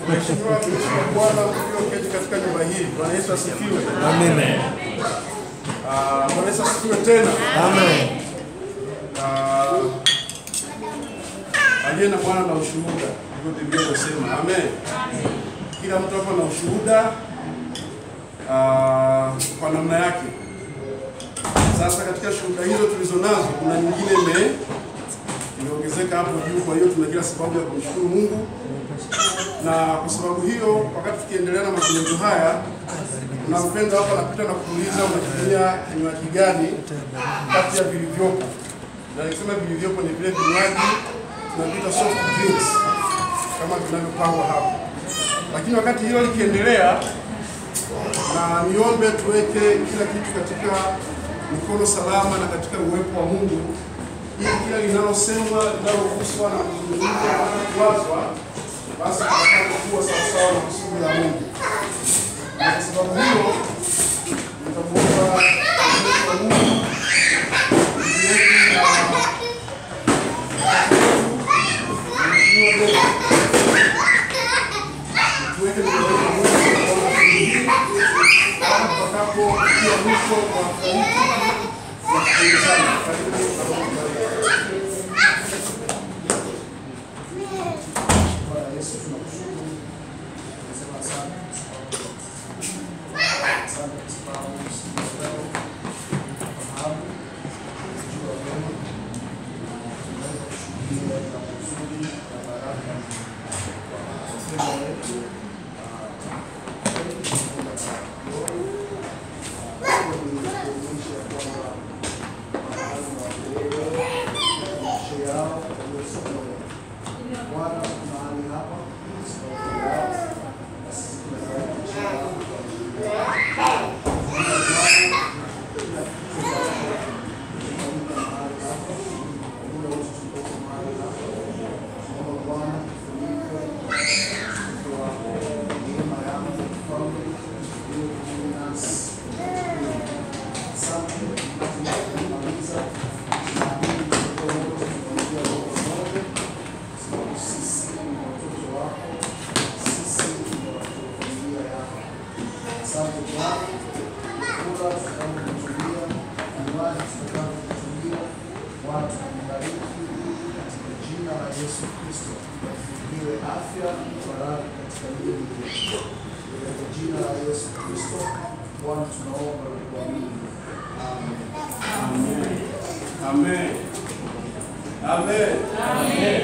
Mheshimiwa mtumishi wa Bwana ulioketi katika nyumba hii, Bwana Yesu asifiwe. Amen. Ah, Bwana Yesu asifiwe tena. Amen. Ah, aliye na mwana na ushuhuda, ndivyo Biblia inasema. Amen. Kila mtu hapa na ushuhuda ah, kwa namna yake. Sasa katika shuhuda hizo tulizo nazo, kuna nyingine ime imeongezeka hapo juu. Kwa hiyo tuna kila sababu ya kumshukuru Mungu, na kwa sababu hiyo, wakati tukiendelea na mazungumzo haya, kuna mpendo hapa anapita na kuuliza unatumia kinywaji gani kati ya vilivyopo, na nikisema vilivyopo ni vile vinywaji tunaviita soft drinks kama vinavyopangwa hapo. Lakini wakati hilo likiendelea, na niombe tuweke kila kitu katika mikono salama na katika uwepo wa Mungu, ili kila linalosemwa linaloguswa na kuzungumzwa na kuwazwa, basi tutapata kuwa sawasawa na kusudi la Mungu. Na kwa sababu hiyo nitamuomba mtumishi wa Mungu ndugu yetu na Mheshimiwa Bella, tuweke mikono ya Mungu kwa shughuli hii mpaka tutakapofikia mwisho wa hafla hii na kuongezana. Karibu na Mungu bariki. Bwana Yesu tunakushukuru. Tunasema asante. Asante kwa sababu siku ya leo tunafahamu kujua wewe na tunaweza kushuhudia na uzuri na baraka kwa matendo yetu. Bwana mahali hapa sababu yao na sisi tunafanya maisha yao kwa ajili yao. Kila kitu kinafanyika mahali hapa, muda wote tuko mahali hapa. Tunaomba Bwana tufunike mtoto wako, neema yako mfalme iwe pamoja nasi. Asante tunapomaliza naamini mtoto wote tunaingia roho moja sababu sisi ni watoto wako, sisi ni watoto wa familia yako. Asante Bwana, kula tutakapokutumia, kinywaji tutakapokutumia, Bwana tunakubariki katika jina la Yesu Kristo, iwe afya baraka katika miili yetu, katika jina la Yesu Kristo. Bwana tunaomba na kuamini, amen. Amen. Amen. Amen.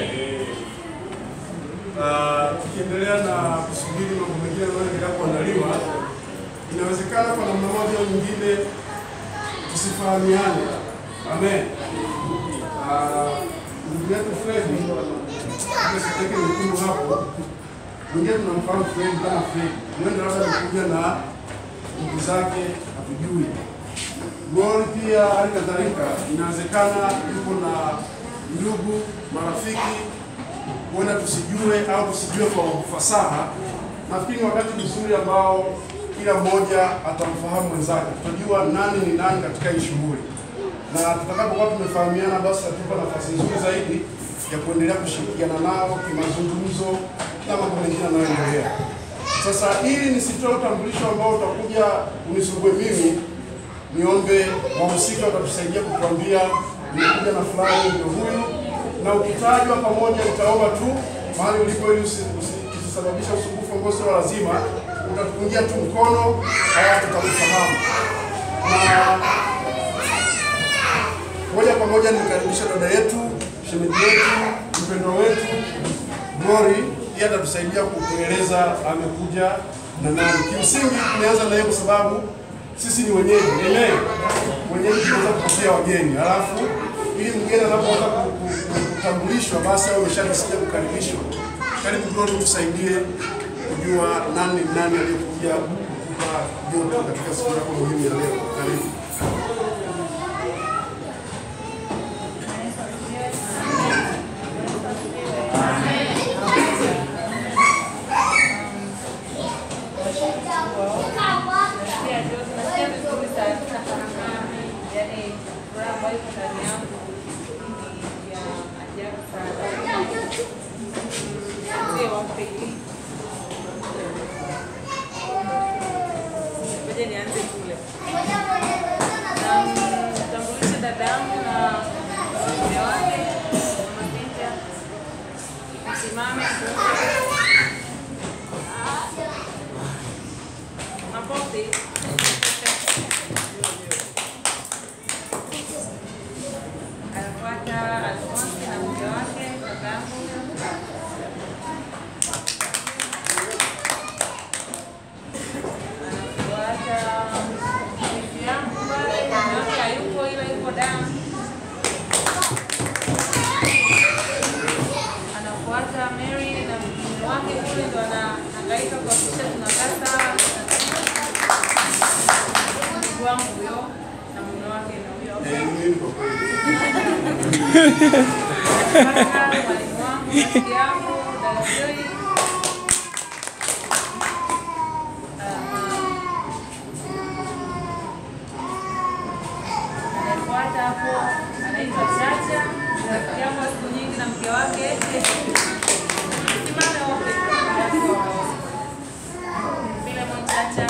Ah, tukiendelea na kusubiri mambo mengine yanayoendelea kuandaliwa, inawezekana kwa namna moja au nyingine tusifahamiane. Amen. Ah, Ndugu yetu Fredi, siteke nyekundu hapo, mwingine tunamfahamu Fredi kama Fredi, mwende labda amekuja na ndugu zake hatujui. Glory pia hali kadhalika, inawezekana yuko na ndugu marafiki, huenda tusijue au tusijue kwa ufasaha. Nafikiri ni wakati mzuri ambao kila mmoja atamfahamu mwenzake, tutajua nani ni nani katika hii shughuli, na tutakapokuwa tumefahamiana, basi tatupa nafasi nzuri zaidi ya kuendelea kushirikiana nao kimazungumzo na mambo mengine yanayoendelea. Sasa ili nisitoe utambulisho ambao utakuja unisugue mimi, niombe wahusika watatusaidia kutuambia nimekuja na fulani ndio huyu, na ukitajwa pamoja utaomba tu mahali ulipo ili usi- usi- usisababisha usumbufu ambao sio lazima, utatupungia tu mkono, haya tutakufahamu. Na moja kwa moja nimkaribisha dada yetu, shemeji yetu, mpendwa wetu Glory, yeye atatusaidia kukueleza amekuja na nani. Kimsingi tumeanza na yeye kwa sababu sisi ni wenyeji, amen. Wenyeji tunaweza kupokea wageni, halafu ili mgeni anapoanza ku- ku- ku- kutambulishwa, basi awe ameshajisikia kukaribishwa. Karibu Glory, tusaidie kujua nani ni nani aliyekuja kukupa joto katika siku yako muhimu ya leo. Karibu. Nasikia joto, nasikia vizuri sana, tunafahamu, yaani furaha ambayo iko ndani yangu ni ya ajabu sana. Mzee wa pekee. wake kule ndo anahangaika kuhakikisha tunakaa sawa. Ndugu wangu huyo na mume wake na huyo Eh, mimi kwa kweli. kaka, mwalimu wangu, rafiki yangu, dada Joy. Anayefuata hapo anaitwa Chacha, rafiki yangu wa siku nyingi na mke wake. Simame wote. Filemon Chacha.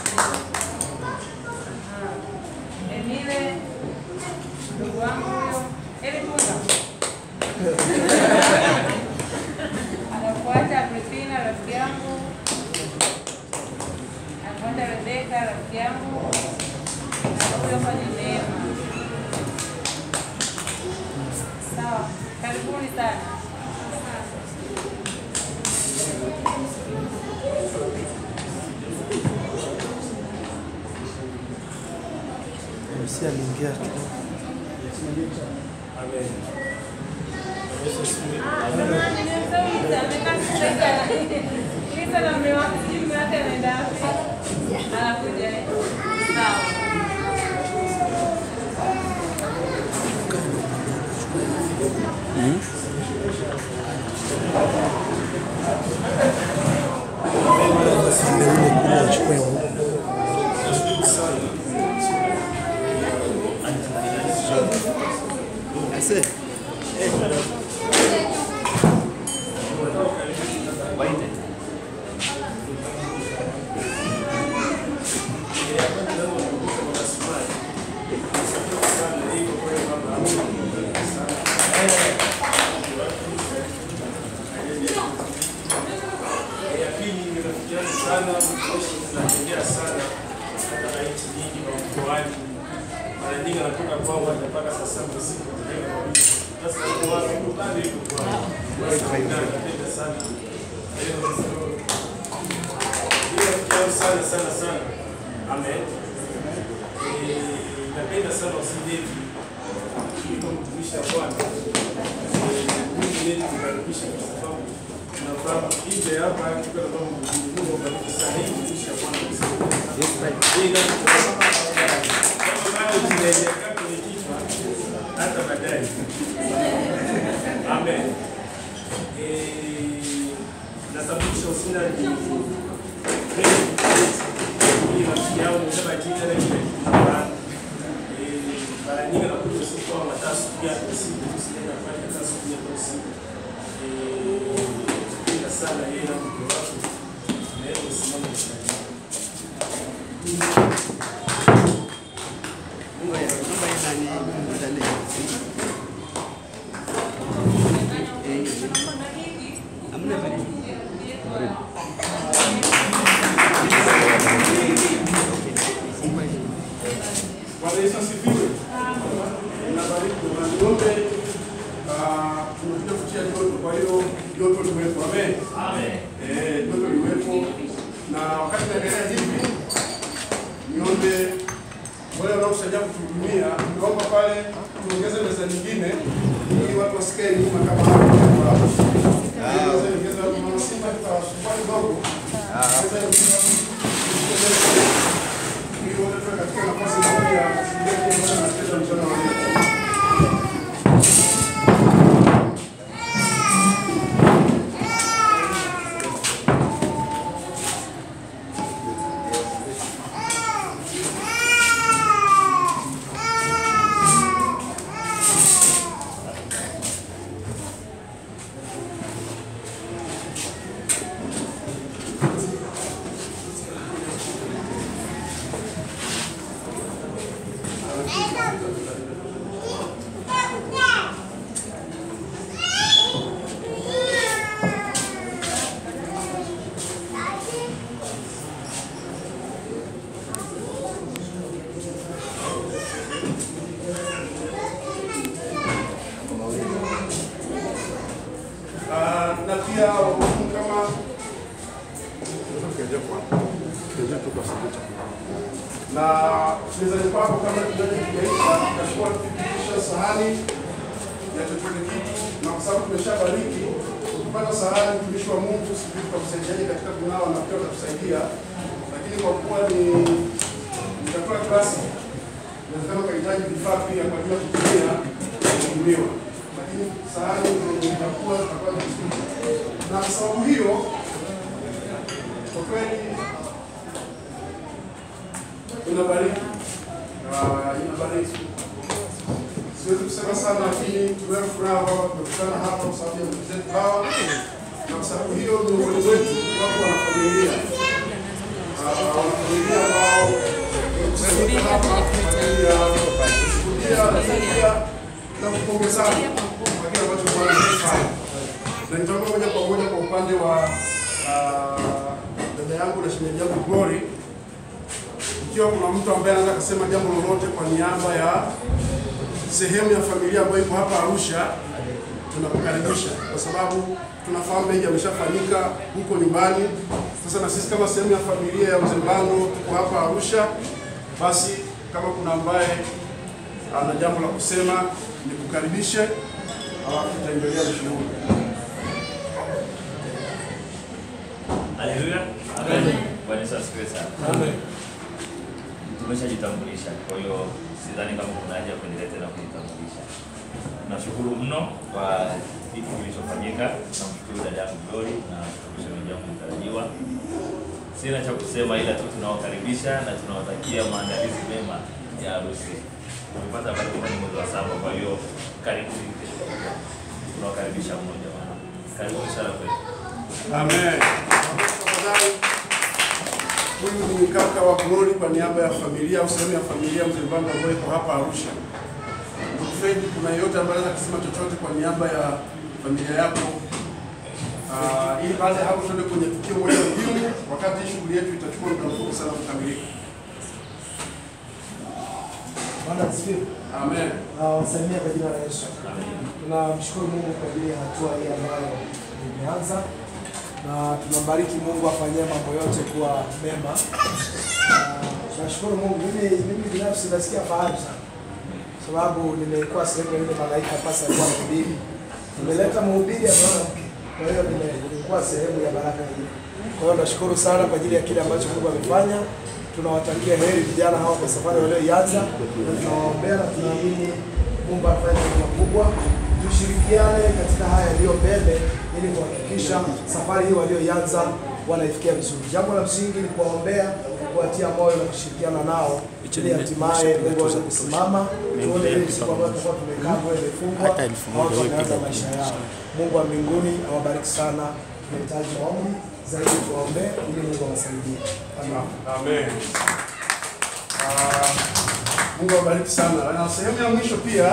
Aha. Emile, ndugu wangu huyo. Eli Tunga. Anafuata Agripina, rafiki yangu. Anafuata Rebeka, rafiki yangu. Na huyo hapa ni Neema. Sawa, karibuni sana. MC aliingia tu. Jamani, nimemsauliza, amekaa kusaidia. Lisa na mume wake, sijui mume wake anaenda wapi. Anakuja, eh? Sawa. Sasa ndio ule kule wachukue huko. ya pili nimefikiana sana mkoshi tunatembea sana katika nchi nyingi na mkoani. Mara nyingi anatoka kwao hata mpaka saa saba usiku anaenda kwa bibi. Sasa yuko wapi? Yuko pale yuko kwao. Basi napenda sana. Leo Nimefikiana sana sana sana. Amen. Eh, Napenda sana usidevi kuliko mtumishi wa Bwana. Eh, Mungu yetu kukaribisha kwa sababu tunafahamu nje hapa tuko na mambo Mungu abariki sana hii mtumishi wa Bwana. Hii ndio kama bado tunaelekea kwenye kichwa hata baadaye. Amen. Eh, nasababisha usina ni hii rafiki yangu nisema jina na kile kitu Eh, mara nyingi nakuja usiku au mataa siku ya usiku usienda kufanya kazi siku ya usiku. Eh, napenda sana yeye na mke wake. Na yeye usimame sana. Bwana Yesu asifiwe. Nabariki jamani wote. Ah, tumekuja kutia joto, kwa hiyo joto liwepo. Amen. Eh, joto liwepo. Na wakati naendelea hivi, niombe wale wanaokusaidia kutuhudumia, niomba pale tuongeze meza nyingine ili watu wasikae nyuma kama hapo. Meza nyingine za mama Simba tutawasumbua kidogo. Meza nyingine ili wote tuwe katika nafasi moja ya kushiriki Bwana na kucheza mchana wa leo. Ah, na pia wahudumu kama na mezani kwako kama kinywaji kijaisha, utachukua kufikisha sahani ya chochote kitu, na kwa sababu tumeshabariki kupata sahani, mtumishi wa Mungu, sijui tutakusaidiaje katika kunawa na pia utatusaidia, lakini kwa kuwa ni ni chakula klasi, inawezekana ukahitaji vifaa pia kwa ajili ya kutumia kutumiwa, lakini sahani zenye chakula zitakuwa ni vizuri, na kwa sababu hiyo kwa kweli inabariki Ah, inabariki. Siwezi kusema sana, lakini tunayo furaha kwamba tumekutana hapa kwa sababu ya ndugu zetu hawa, na kwa sababu hiyo miongoni mwetu wako wanafamilia Ah, wanafamilia ambao wamekusanyika hapa kwa ajili ya kushuhudia lakini pia na kupongezana kwa kile ambacho Bwana amefanya. Na nitaomba moja kwa moja kwa upande wa ah, dada yangu na shemeji yangu Glory ikiwa kuna mtu ambaye anaweza kusema jambo lolote kwa niaba ya sehemu ya familia ambayo iko hapa Arusha, tunakukaribisha kwa sababu tunafahamu mengi yameshafanyika huko nyumbani. Sasa na sisi kama sehemu ya familia ya Mzee Mbando tuko hapa Arusha, basi kama kuna ambaye ana jambo la kusema nikukaribishe, alafu tutaendelea na shughuli. Haleluya. Amen. Bwana Yesu asifiwe sana. Amen. Tumeshajitambulisha, kwa hiyo sidhani kama kuna haja ya kuendelea tena kujitambulisha. Nashukuru mno kwa hiki kilichofanyika. Namshukuru dada yangu Glory na shemeji yangu mtarajiwa. Sina cha kusema ila tu tunawakaribisha na tunawatakia maandalizi mema ya harusi. Tumepata habari kwamba ni mwezi wa saba, kwa hiyo karibuni. Tunawakaribisha mno jamani. Karibuni sana kwetu. Amen. Tafadhali, huyu ni kaka wa Glory kwa niaba ya familia au sehemu ya familia Mzee Mbando ambayo iko hapa Arusha. Ndugu Fred, kuna yeyote ambaye anaweza kusema chochote kwa niaba ya familia yako? Ah, ili baada ya hapo tuende kwenye tukio moja muhimu, wakati shughuli yetu itachukua muda mfupi sana kukamilika. Bwana asifiwe. Amen. Na wasalimia kwa jina la Yesu. Tunamshukuru Mungu kwa ajili ya hatua hii ambayo imeanza na tunambariki Mungu afanyie mambo yote kuwa mema. Na Tunashukuru Mungu. Mimi mimi binafsi nasikia fahari sana. Sababu nimekuwa sehemu ya ile malaika pasa alikuwa anahubiri. Nimeleta mhubiri ambaye mwanamke. Kwa hiyo nime- nimekuwa sehemu ya baraka hii. Kwa hiyo nashukuru sana kwa ajili ya kile ambacho Mungu amefanya. Tunawatakia heri vijana hawa kwa safari walioianza, na tunawaombea na tunaamini Mungu afanye mambo makubwa. Tushirikiane katika haya yaliyo mbele ili kuhakikisha safari hii walioianza wanaifikia vizuri. Jambo la msingi ni kuwaombea, kuwatia moyo na kushirikiana nao ili hatimaye Mungu aweze kusimama. Tuone ile siku ambayo tutakuwa tumekaa moyo imefungwa, watu wanaanza maisha yao. Mungu wa mbinguni awabariki sana. Tunahitaji maombi zaidi, tuwaombee ili Mungu awasaidie. Amen. Amen. Ah, Mungu awabariki sana. Na sehemu ya mwisho pia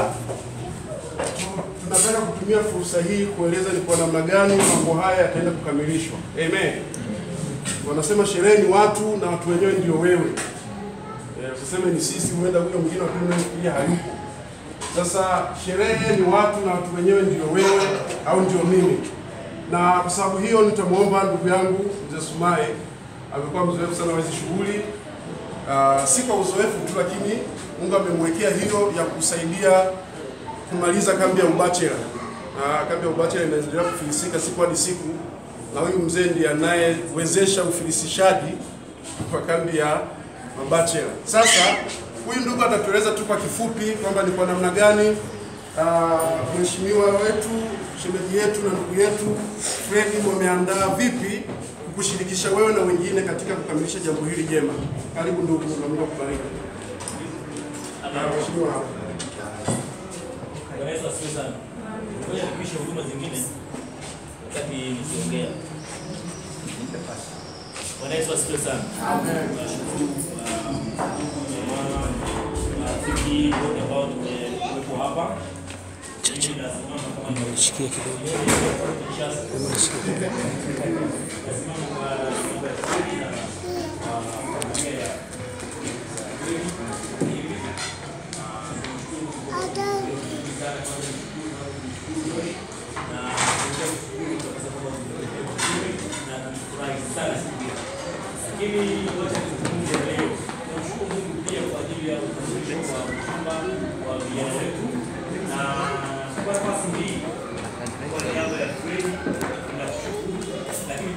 tunapenda kutumia fursa hii kueleza ni kwa namna gani mambo haya yataenda kukamilishwa. Amen. Wanasema sherehe ni watu na watu wenyewe ndio wewe. Eh, Usiseme ni sisi, huenda huyo mwingine wa pili unayefikiria hayupo. Sasa sherehe ni watu na watu wenyewe ndio wewe au ndio mimi, na kwa sababu hiyo nitamwomba ndugu yangu mzee Sumaye, amekuwa mzoefu sana wa hizi shughuli Ah, si kwa uzoefu tu, lakini Mungu amemwekea hiyo ya kusaidia kumaliza kambi ya ubachela. Na kambi ya ubachela inaendelea kufilisika siku hadi siku, na huyu mzee ndiye anayewezesha ufilisishaji kwa kambi ya mabachela. Sasa huyu ndugu atatueleza tu kwa kifupi kwamba ni kwa namna gani ah, mheshimiwa wetu shemeji yetu na ndugu yetu Fredi wameandaa vipi kukushirikisha wewe na wengine katika kukamilisha jambo hili jema. Karibu ndugu, na Mungu akubariki. Ah, Mheshimiwa hapa. Bwana Yesu asifiwe sana. Ngoja nipishe huduma zingine wakati nikiongea. Bwana Yesu asifiwe sana. Nashukuru ah, jamaa, marafiki wote ambao tumekuwepo hapa. Mimi nasimama kama Shikia kidogo. nasimama kwa niaba ya kweli na ah, familia ya lakini wacha tuzungumze leo. Tunamshukuru Mungu pia kwa ajili ya utambulisho wa mchumba wa vijana wetu, na kwa nafasi hii kwa niaba ya Fredi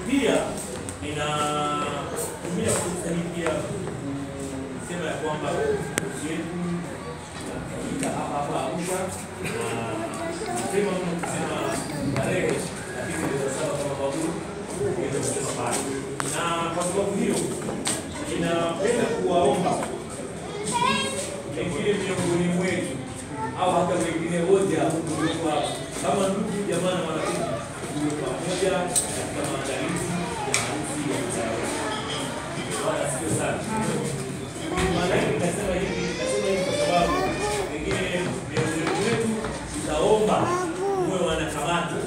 Pia ninatumia fursa hii pia kusema ya kwamba ofisi yetu inafanyika hapa hapa Arusha na mapema mno kusema tarehe, lakini ndio sawa kama babu ndio kusema pale, na kwa sababu hiyo ninapenda kuwaomba pengine miongoni mwetu au hata wengine wote hapo tuliokuwa kama ndugu jamaa na marafiki tulio pamoja katika maandalizi ya harusi ya mzao. Bwana asifiwe sana. Maana yake nasema hivi, nasema hivi kwa sababu pengine miongoni mwetu tutaomba muwe wanakamati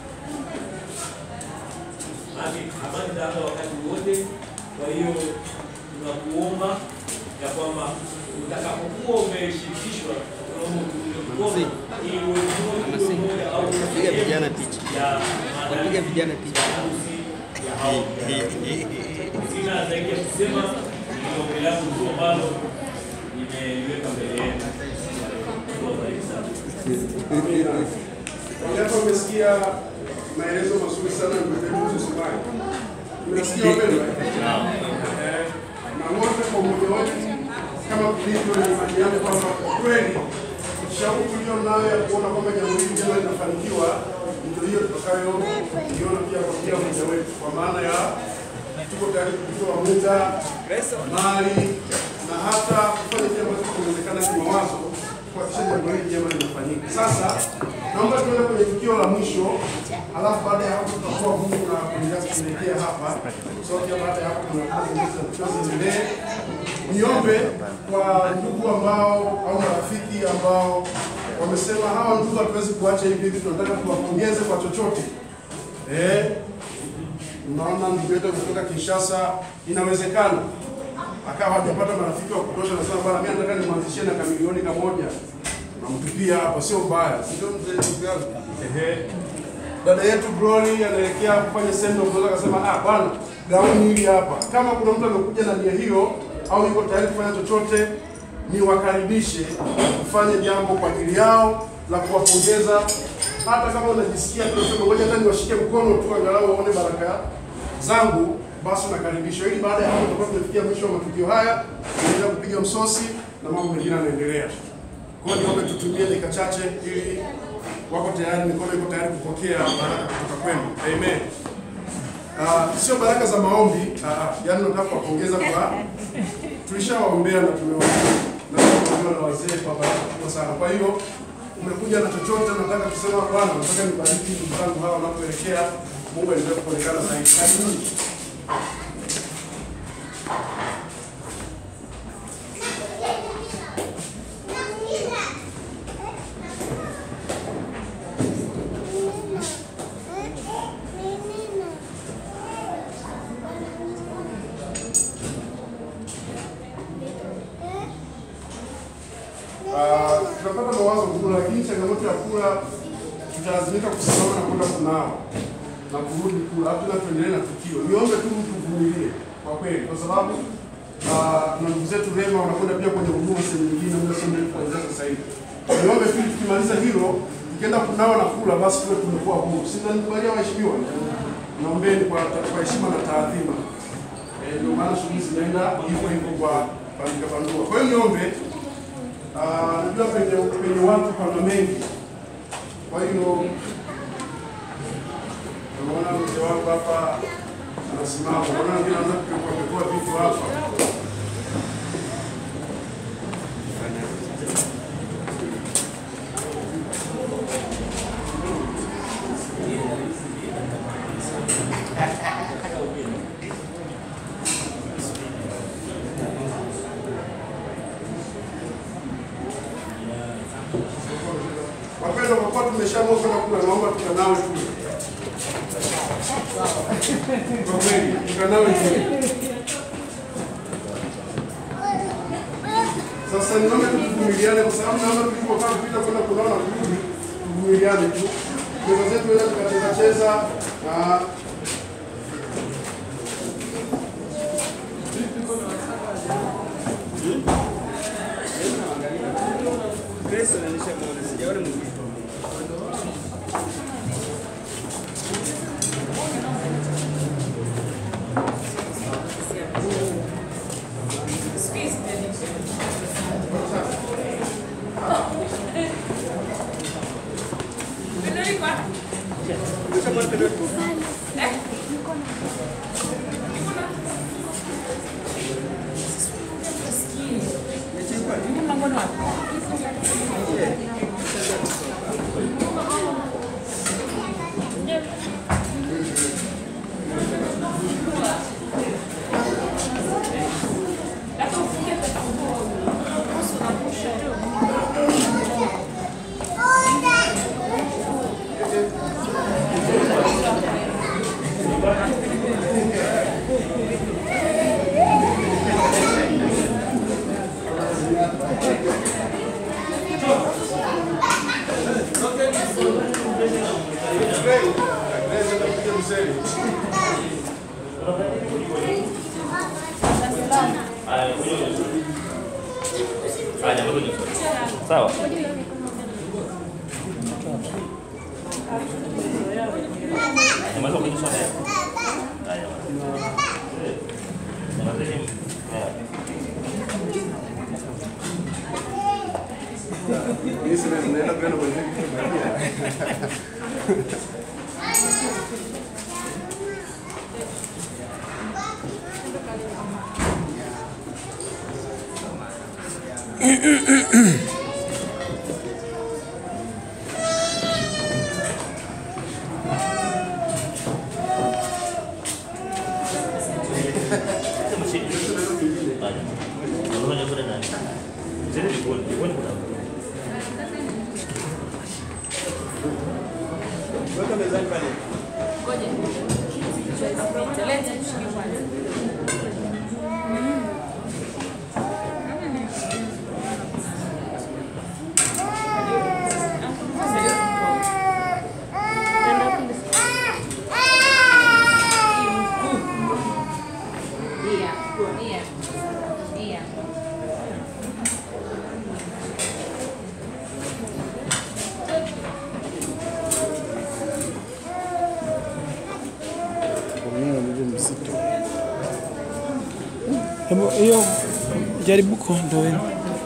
Maana kamati hapa wakati wote. Kwa hiyo tunakuomba ya kwamba utakapokuwa umeshirikishwa Piga vijana picha. Wapiga vijana picha. Sina zaidi ya kusema, ni ombi langu tu ambalo nimeliweka mbele yenu. Mungu awabariki sana. Amina. Wangapi wamesikia maelezo mazuri sana mkurugenzi Sumaye? Umesikia wapendwa? Eh, Na wote kwa umoja wetu kama tulivyo na imani yangu kwamba kwa kweli shauku tulio nayo ya kuona kwamba jambo hili jema linafanikiwa ndio hiyo tutakayoiona pia kwa kila mmoja wetu, kwa maana ya tuko tayari kutoa muda, mali na hata kufanya kile ambacho kinawezekana kimawazo kuhakikisha jambo hili jema linafanyika. Sasa naomba tuende kwenye tukio la mwisho, alafu baada ya hapo tutakuwa Mungu na kuendelea kuelekea hapa. So pia baada ya hapo kuna kazi nyingine za tukio ziendelee. Niombe kwa ndugu ambao au marafiki ambao wamesema hawa ndugu hatuwezi kuacha hivi hivi, tunataka tuwapongeze kwa chochote eh, Unaona ndugu yetu kutoka Kinshasa, inawezekana akawa hajapata marafiki wa kutosha, nasema bwana, mimi nataka nimwanzishie na kamilioni kamoja, namtupia hapa, sio mbaya, si ndio mzee ndugu yangu? Ehe, dada yetu Glory anaelekea kufanya sendo, mmoja akasema ah, bwana gauni hili hapa. Kama kuna mtu amekuja na nia hiyo au yuko tayari kufanya chochote, niwakaribishe kufanya jambo kwa ajili yao la kuwapongeza. Hata kama unajisikia tunasema ngoja hata niwashike mkono tu angalau waone baraka zangu, basi unakaribishwa, ili baada ya hapo tutakuwa tumefikia mwisho wa matukio haya, tunaendelea kupiga msosi na mambo mengine yanaendelea. Kwa hiyo niombe tutumie dakika chache ili wako tayari, mikono iko tayari kupokea baraka kutoka kwenu. Amen. Uh, sio baraka za maombi uh, yaani nataka kuwapongeza kwa tulishawaombea na tumewaombea na tumewaombea na wazee kwa baraka kubwa sana. Kwa hiyo umekuja na chochote, nataka kusema Bwana, nataka nibariki ndugu zangu hawa wanapoelekea. Mungu aendelee kuonekana zaidi. Karibuni. Ah, tunapata mawazo kula, lakini changamoto ya kula tutalazimika kusimama na kwenda kunawa na kurudi kula, hata tuendelee na tukio. Niombe tu tuvumilie kwa kweli, kwa sababu ah, na ndugu zetu Rema wanakwenda pia kwenye huduma sehemu nyingine muda sio mrefu kuanzia sasa hivi. Niombe tu tukimaliza hilo, tukienda kunawa na kula, basi tuwe tumekuwa huru. Si ndio nikubalia waheshimiwa? Naombeni kwa kwa heshima na taadhima. Eh, ndio maana shughuli zinaenda hivyo hivyo kwa pandika pandua. Kwa hiyo niombe Ah, najua penye penye watu pana mengi, kwa hiyo naona mzee wangu hapa anasimama, naona wengine anaanza kupekua pekua vitu hapa. Wapendwa, kwa kuwa tumeshaamua kwenda kula, naomba tukanawe kule. Kwa kweli tukanawe kule. Sasa niombe tu tuvumiliane, kwa sababu naona tulipokaa kupita kwenda kunawa na kurudi, tuvumiliane tu. Meza zetu weza tukacheza cheza na Grace ananisha muone, sijaona mwingine. Haya, kuja kwenye Haya, jambo kwenye Sawa. Nyamaza kwenye soda yako. Haya. Nyamazeni. Haya. Hii sasa tunaenda kwenda kwenye kitu baadaye. Sema chini. Haya. Unaona kule nani? Zile jikoni, jikoni kuna Weka mezani pale. Hebu hiyo jaribu kuondoeni.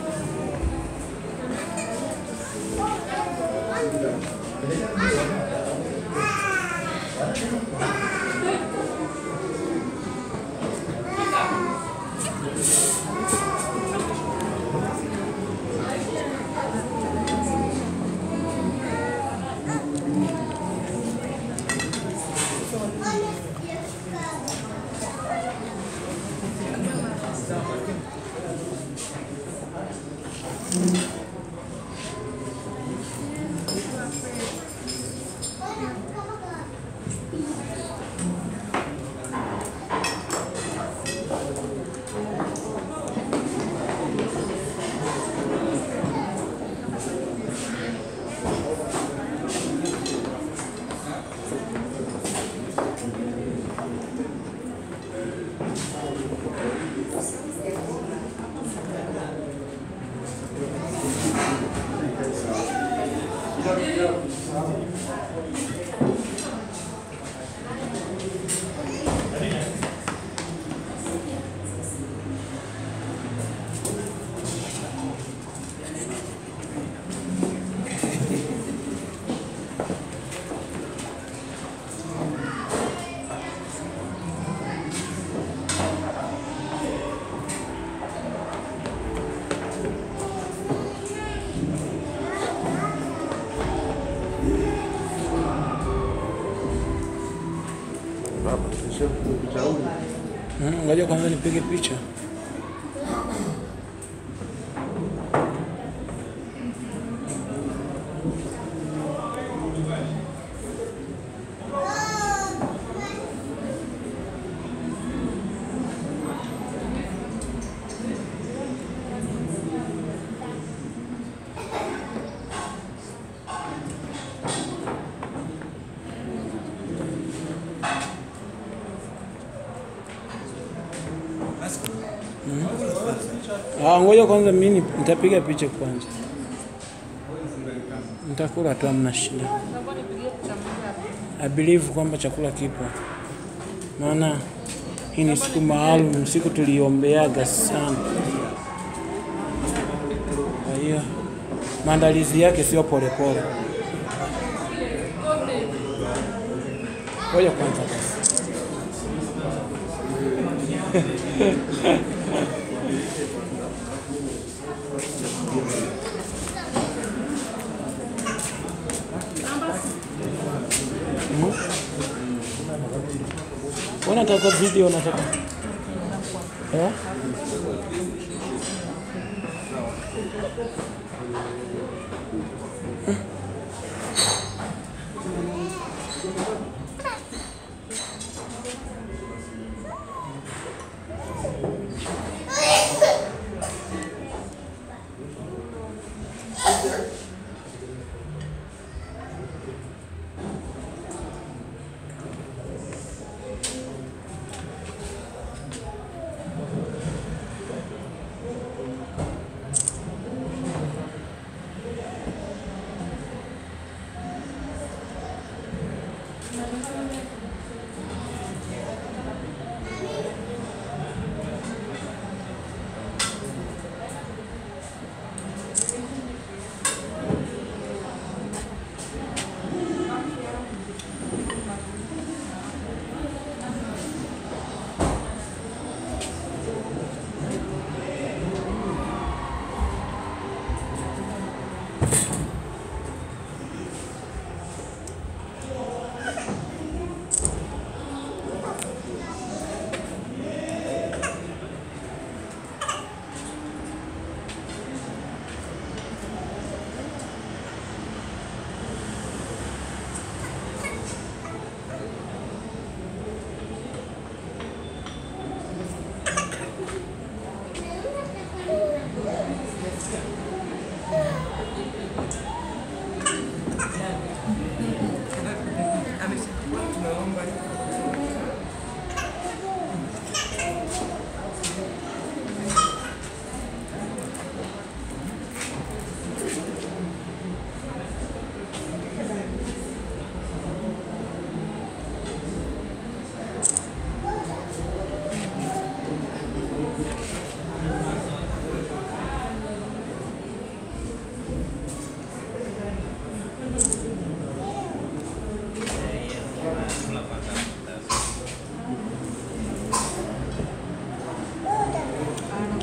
Mm, Ngoja kwanza nipige picha. Ah, ngoja kwanza mimi ni- nitapiga picha kwanza. Nitakula tu amna shida. I believe kwamba chakula kipo. Maana hii ni siku maalum, siku tuliombeaga sana. Kwa hiyo maandalizi yake sio polepole. Ngoja kwanza basi. Unataka video unataka? Eh?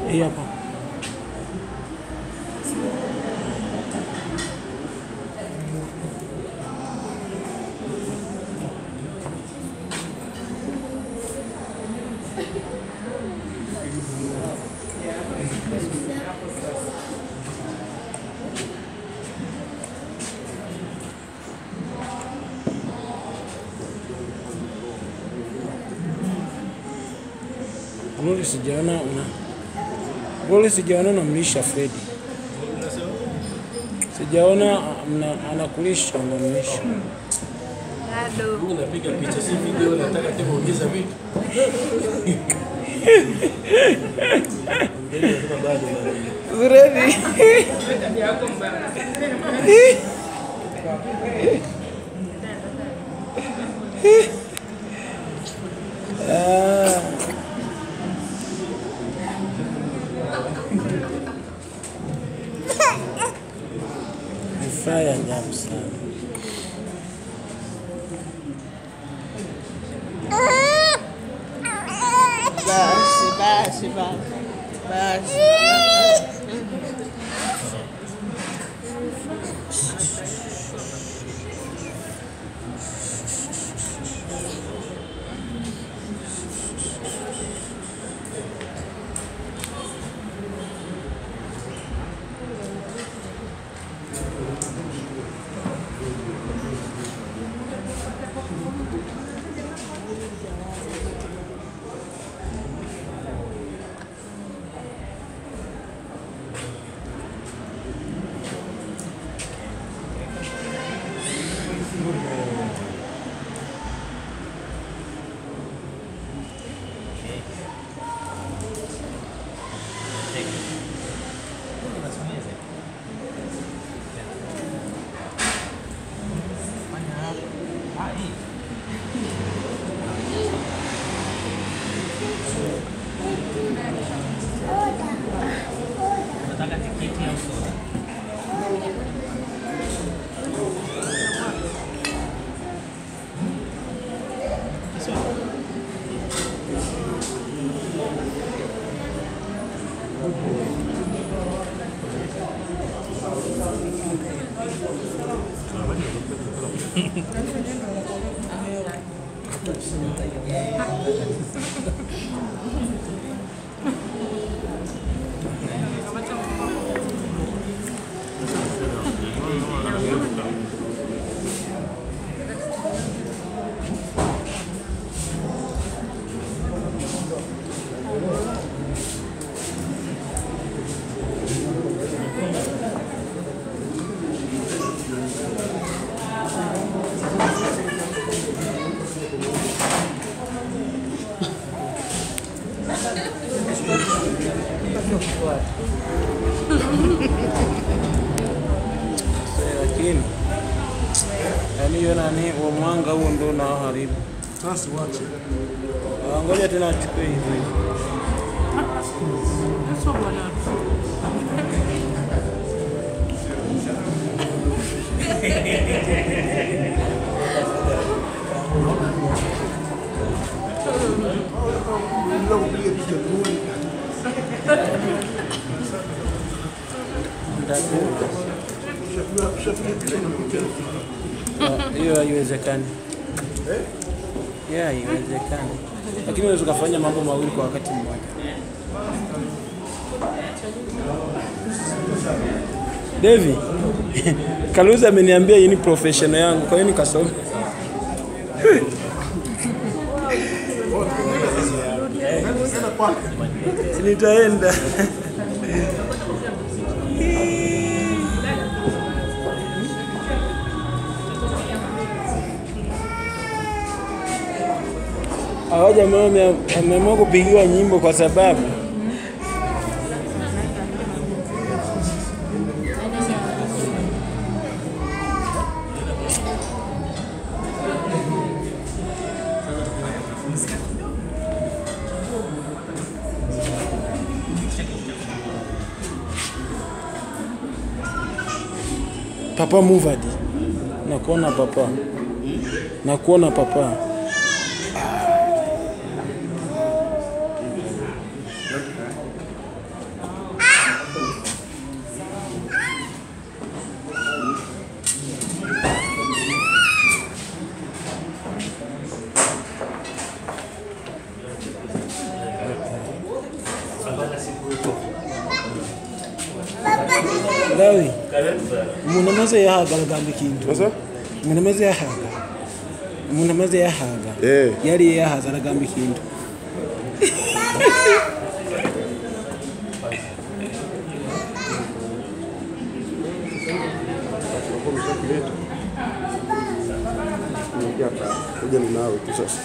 Hii hapa. Glory sijaona una Glory sijaona unamlisha Fredi. Sijaona mna- anakulisha unamlisha. Bado. Mimi napiga picha si video, nataka tena ongeza vitu. Ndio nasema bado bado. Fredi. Ah. Ni furaha ya ajabu sana. Basi, basi, basi. Basi. Lakini yaani hiyo nani wa mwanga huo ndio unaoharibu. Sasa wache. Ah, Ngoja tena achukue hivi. Bila kupiga picha nzuri. Ushapiga ushapiga picha na picha. Ah, Hiyo haiwezekani. Yeah, haiwezekani. Lakini unaweza ukafanya mambo mawili kwa wakati mmoja. Devi, Kaluzi ameniambia hii ni professional yangu, kwa hiyo nikasoma. Nitaenda. Hawa jamaa wame- wameamua kupigiwa nyimbo kwa sababu Papa Muvadi, nakuona papa, nakuona papa. Lawi, Karibu sana. umuntu amaze yahaga aragamba ikintu Sasa? umuntu amaze yahaga umuntu amaze yahaga Eh. yariye yahaza aragamba ikintu Kuja ni nawe tu sasa.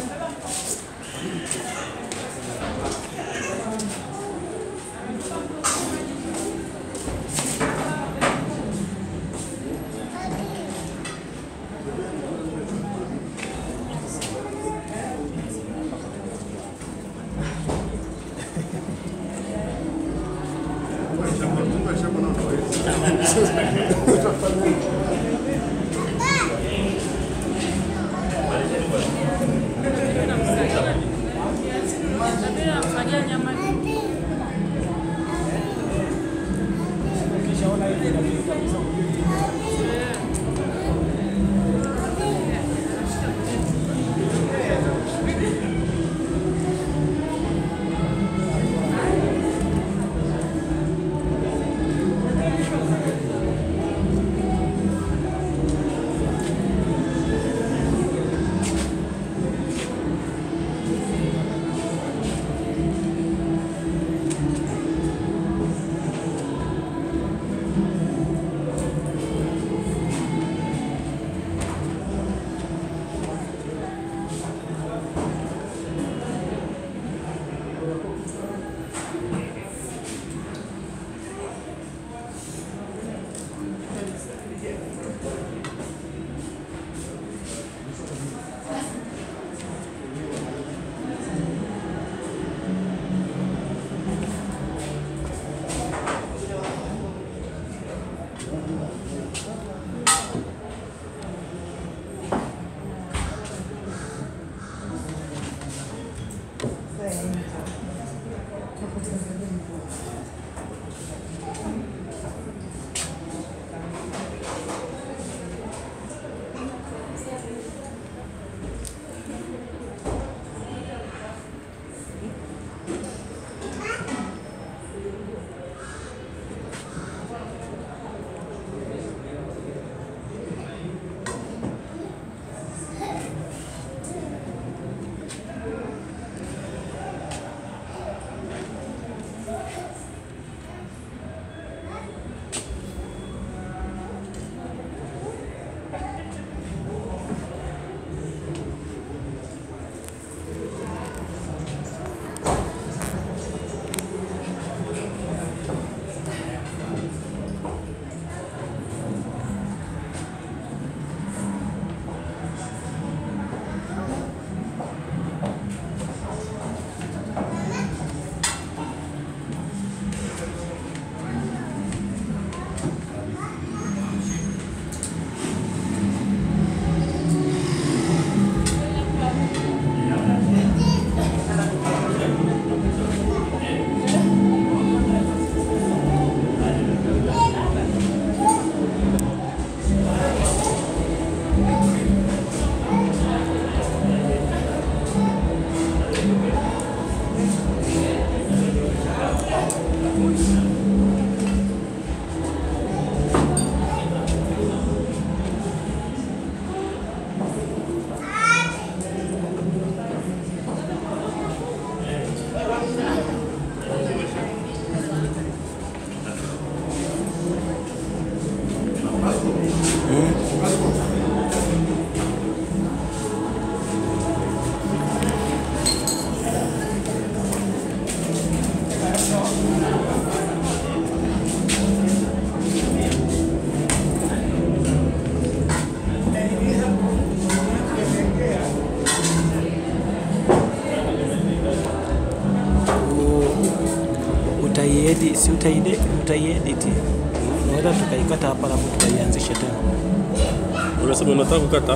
utaiedit, si utaiedit, utaiedit. Unaweza tukaikata hapa alafu tukaianzisha tena. Unasema unataka kukata